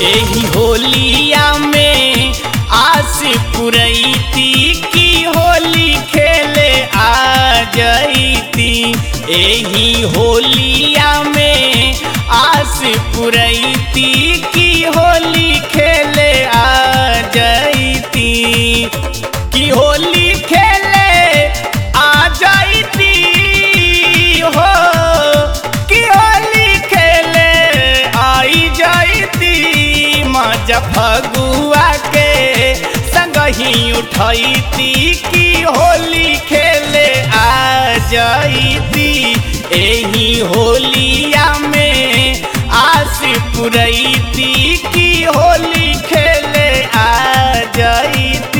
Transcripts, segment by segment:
एही होलिया में आस पुरैती की होली खेले आ जैती एही होलिया में आस पुरैती की होली खेले आ जैती की होली खेले आ जैती हो की होली खेले आई जैती मजा फगुआ के संग ही उठैती की होली खेले आ जैती एही होलिया में आस पुरैती की होली खेले आ जैती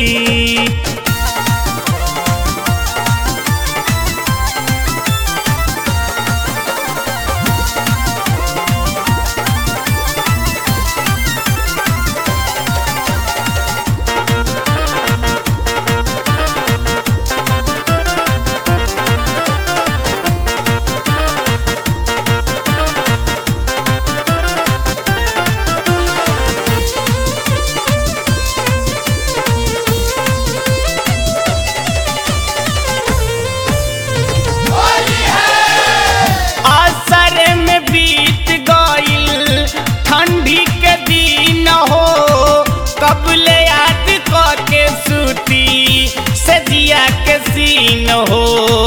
असर में बीत गईल ठंडी के दिन हो कबले याद क के सूती सजिया के सीन हो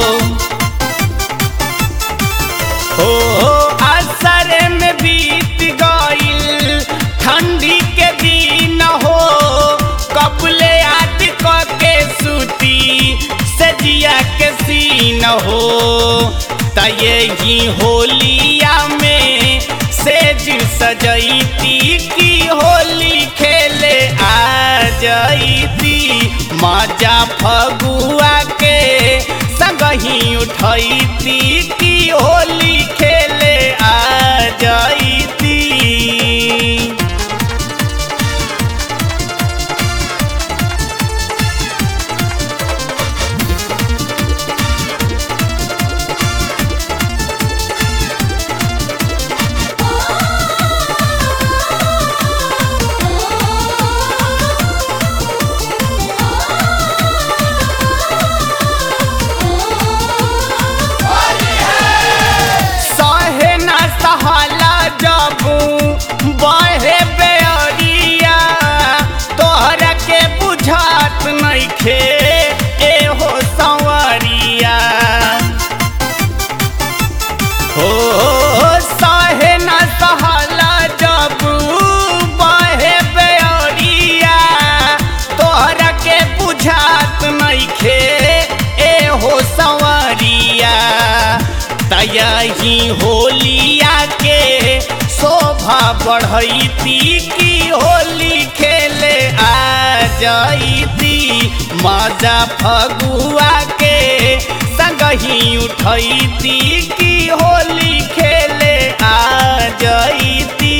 हो असर में बीत गईल ठंडी के दिन हो कबले याद क के सूती सजिया के सीन हो त यही होलिया में सेज सजैती की होली खेले आ जैती मजा फगुआ के संग ही उठैती की होली खेले आ जैती सहे न सहला जबू बहे बेअरिया तोहरा के बुझात नइखे एहो संवरिया हो सहे न सहला जबू बहे बेअरिया तोहरा के बुझात नइखे एहो संवरिया तयही होलिया के शोभा बढ़ैती की होली खेले आ जैती मजा फगुआ के संग ही उठैती की होली खेले आ जैती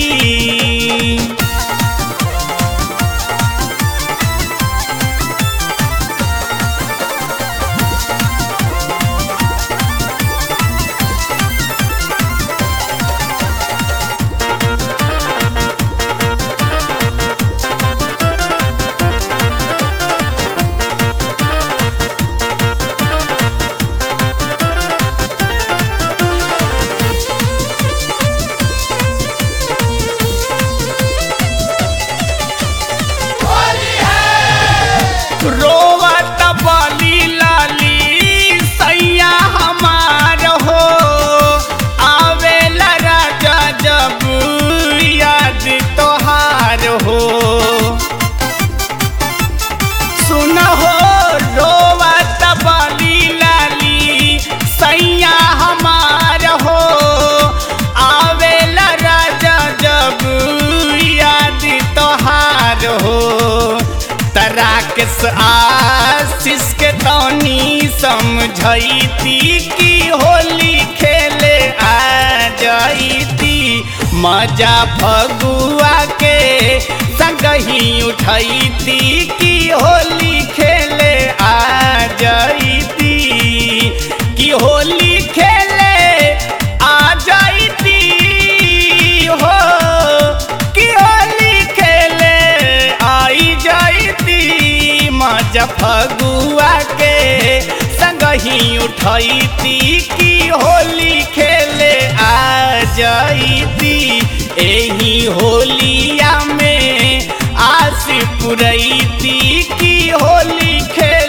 रोवत बली लाली सैया हमार हो आवेला राजा जब याद तोहार हो सुन हो रोवत बली लाली सैया हमार हो आवेला राजा जब याद तोहार हो तराकस आशीष के तौनी समझैती की होली खेले आ जैती मजा फगुआ के संग ही उठैती की होली खेले आ जैती की होली खेले आ जैती हो की होली नहीं उठैती कि होली खेले आ जाइती एही होलिया में आस पुरैती कि होली खेले